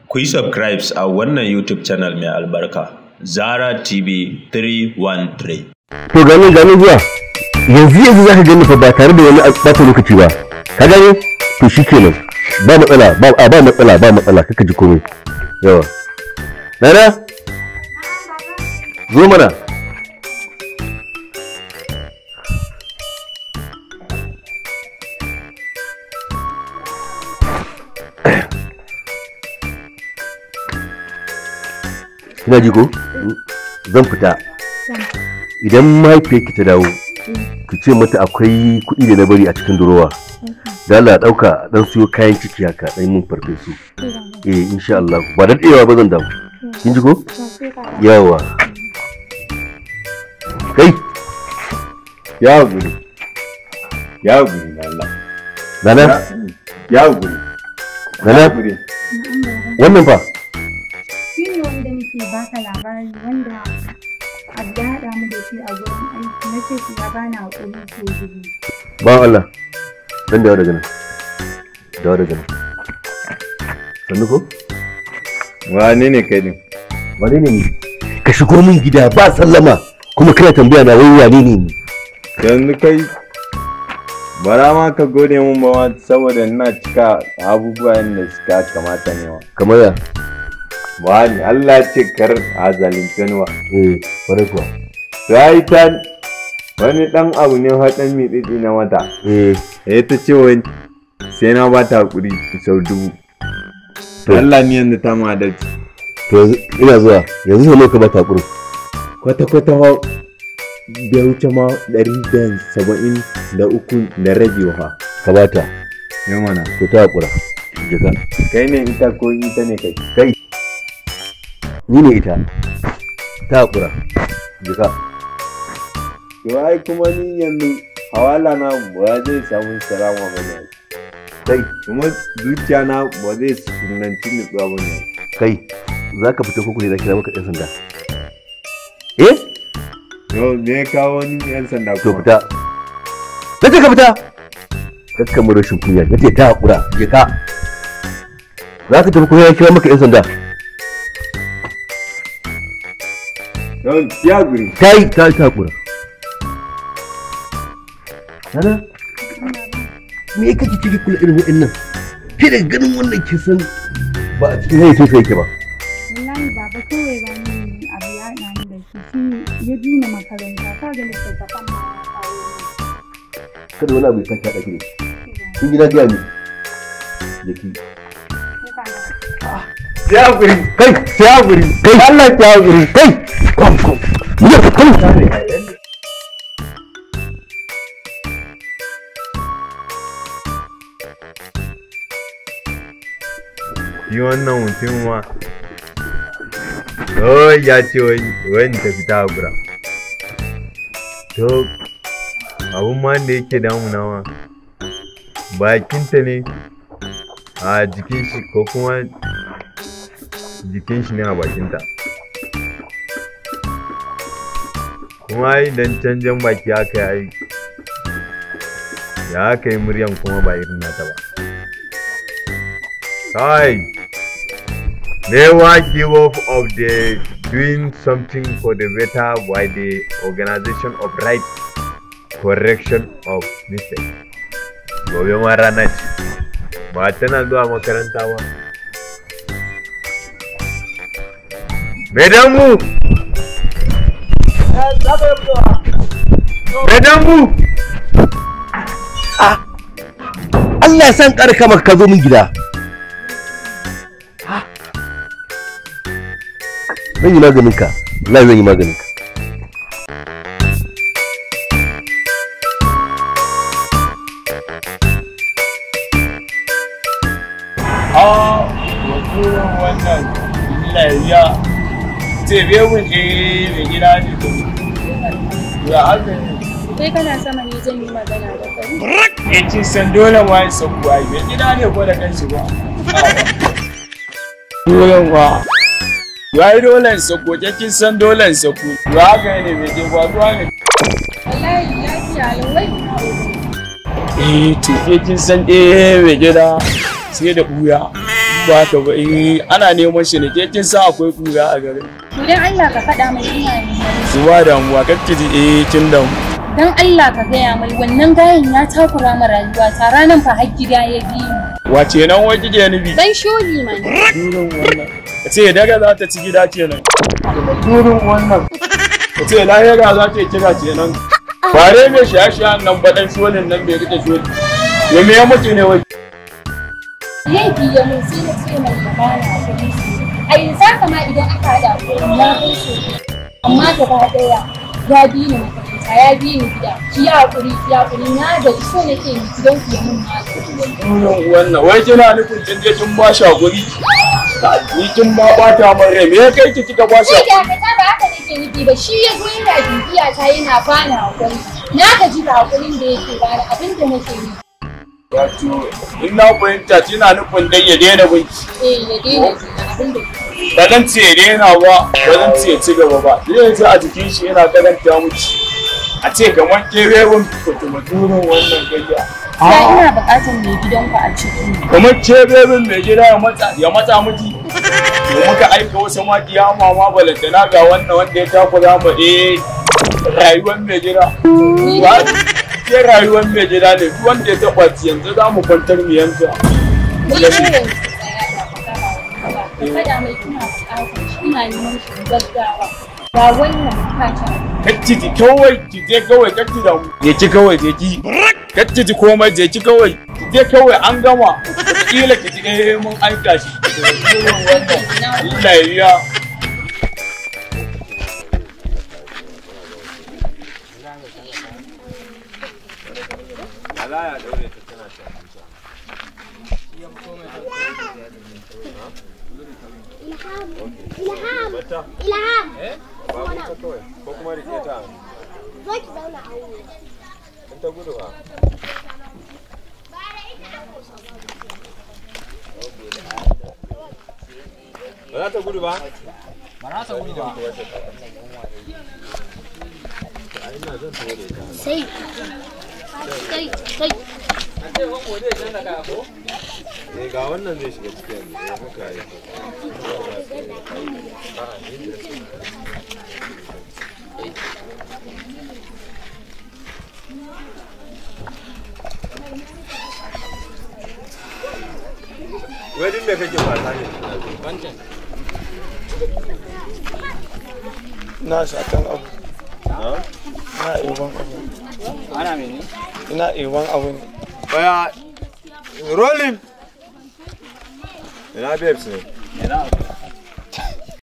Ku yi subscribes a wannan YouTube channel mai albarka, Zara TV 313. to gani gani zuwa yanzu yanzu za ka gani fa ba tare da wani ɓata lokaci ba ka gani to shi kenan ba matsala ba a ba matsala ba matsala kaka ji komai yawa nana zo mana kina ji ko zan fita idan mahaifiyarki ta dawo ki ce mata akwai kuɗi da na bari a cikin durowa da Allah ɗauka dan siyo kayan ciki haka dan mun farfesu eh insha Allah ba da daɗewa ba zan dawo kin ji ko yawa kai ya guri ya guri na Allah nana ya guri nana guri wannan fa shi ne wanda nake baka labari wanda abu ya haɗa mu da shi a gurin aiki na ce shi ya bani haƙuri ko dubu ba Allah dan dawo daga nan dawo daga nan sannu ko wane ne kai din wane ne ni ka shigo min gida ba sallama kuma kana tambaya na wai wane ne ni yanzu kai bara ma ka gode mun ba ma saboda ina cika abubuwan da suka kamata ne wa kamar ya wani Allah ce kar a zalunce ni wa eh kwarai kuwa sai ta wani dan abu ne haɗin mitsitsi na wata eh ya ta ce wani sai na ba ta hakuri sau dubu To. Allah ni yanzu ta ma adalci to yanzu- ina zuwa yanzu sai ka ba ta kuru kwata-kwata ma bai wuce ma ɗari da saba'in da uku da rabi wa ka bata ya mana to ta hakura jika kai ne ita ko ita ne kai kai ni ne ita ta hakura jika to ai kuma ni yanzu hawala na ba zai samu salama ba ne kai kuma zuciya na ba zai sunanci nutsuwa ba ne kai za ka fita kuku ne za kira maka ɗan sanda eh yau me ya kawo wani yan sanda to kuma fita na ce ka fita kakka mu rashin kunya na ce ta hakura jika za ka tafi kuma ya kira maka ɗan sanda yau ya guri ta yi ta ta hakura Nana, me kake ciki kula irin waɗannan? Ke da ganin wannan kin san ba a cikin hayyacin sa yake ba. wallahi baba kawai ba ni abu ya haɗa ni da shi shi ya bi ni makaranta ka ga littattafan ma ya kawo ni Kada wani abu ya sake haɗa ki da shi. Kin ji na gaya ni. Yaki. ya guri Kai, sai hakuri. Kai, Allah ya hakuri. Kai, kom kom. Mu je kom. shi wannan mutum ma oh ya ce wani ta fita hakura to abun ma da yake damuna ma bakinta ne a jikin shi ko kuma jikin shi ne a bakinta kuma idan canjan baki aka yi ya aka yi muryan kuma ba irin nata ba kai never give up of the doing something for the better by the organization of right correction of mistake gobe ma rana ce ba tana zuwa makaranta ba Medanmu! Medanmu! Allah ya san ƙarka maka ka zo min gida. Zan yi maganin ka. Allah zan yi maganin ka. a wato wannan lariya tebe mun eh mai gida ne ya haka ne kai kana sama ne zan yi magana da kai ya kin san dole ma ya sauku ai mai gida ne ko da kanshi ba dole ba ya yi dole in sauko ke kin san dole in sauko ya haka ne mai ke faruwa ne wallahi lafiya lawai eh to ke kin san eh mai gida sai da buya ba haka ba eh ana neman shi ne ke kin san akwai kura a garin To dan Allah ka faɗa mai ina neman su ba damuwa kake ji eh kin damu Dan Allah ka gaya mai wannan gayen ya takura ma rayuwa ta ranar fa har gida ya bi mu. wace nan wai kike nufi Dan sholi man. durin wannan ka ce daga za ta ci gida kenan durin wannan ka ce lahira za ta yi kira kenan bare mai shaye-shayen nan baɗan sholin nan bai rike sholi ya me ya mutu ne wai Laifi ya mun sai na ce mai da bana kuɗi. A yanzu haka ma idan aka haɗa kuɗi ya kai so. Amma gaba ɗaya ya bi ni makaranta ya bi ni gida. Ki yi haƙuri ki yi haƙuri na gaji so nake ni gidan ku ya mun magani. durin wannan wai kina nufin kin je kin ba shi hakuri ni kin ma bata min rai me ya kai ki kika ba shi Sai hakuri dakata ba haka nake nufi ba shi ya zo yana bibiya ta yana bani haƙuri. Na gaji da haƙurin da yake bani abin da nake nufi. wato in na fahimta kina nufin dai ya daina binki Eh ya daina kenan abin da ba zan ce ya daina ba ba zan ce ya ci gaba ba zai ji a jikin shi yana karanta miki a ce kamar keberin kutumaturin wannan gayya Ya ina buƙatar mai gidanku a ciki. kamar keberin mai gida ya matsa ya matsa miki to muka aika wasu ma kiyama ma balantana ga wannan wanda ya takura ma eh rayuwar mai gida ba ke rayuwar mai gida ne duk wanda ya taɓa ci yanzu za mu kwantar mu yanka Ni irin kada mai ina buƙatar shi ina neman shi gaggawa. Ga wannan kacin. kacci ji kawai ki je kawai kacci da mu je ki kawai je ki kacci ji komai je ki kawai ki je kawai an gama kila ki ji eh mun aika shi irin wannan Allah ya biya Ilham! Ilham! ko kuma rike ta Zo ki zauna a wuri. in ta gudu ba ba za ta gudu ba Sai. Sai. Sai. eh ga wannan zai shiga cikin yanzu eh, haka yi wai duk me kake fata ne na shakan abu na na iban abu ana mene ina iban abu ne baya rolling ina babes ne